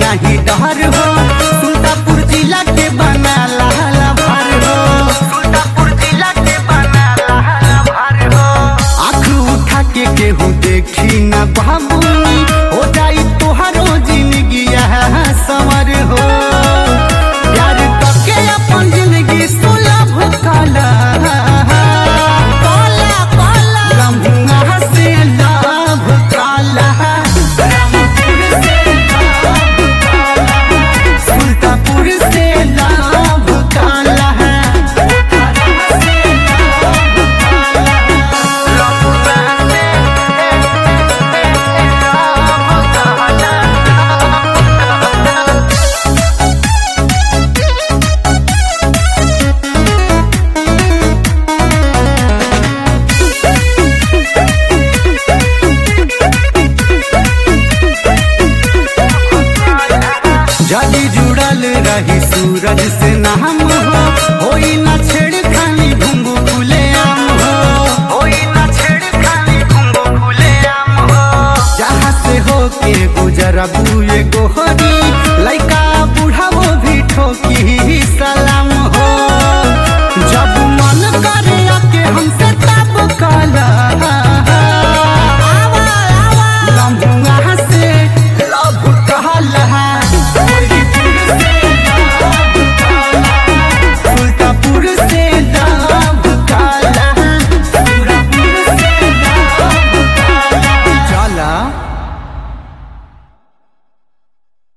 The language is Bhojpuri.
नहीं डर हो सुल्तापुर जिला के बना लाला भर हो सुल्तापुर जिला के बना लाला भर हो आँख उठा के केहू देखी न बाबूनी हो जाई तोहरो जिंदगी समर हो प्यार करके अपन जिंदगी सुलभ काला काला काला ब्रह्मा से लाभ काला रामपुर से लाभ काला सुल्तापुर से लाभ काला पोखरा से लाभ काला जदी जुड़ल रही सूरज से नाम हो होई न छेड़खानी घुंगू खुले आम हो होई न छेड़खानी घुंगू खुले आम हो जहाँ से हो के गुजरबू एगो हो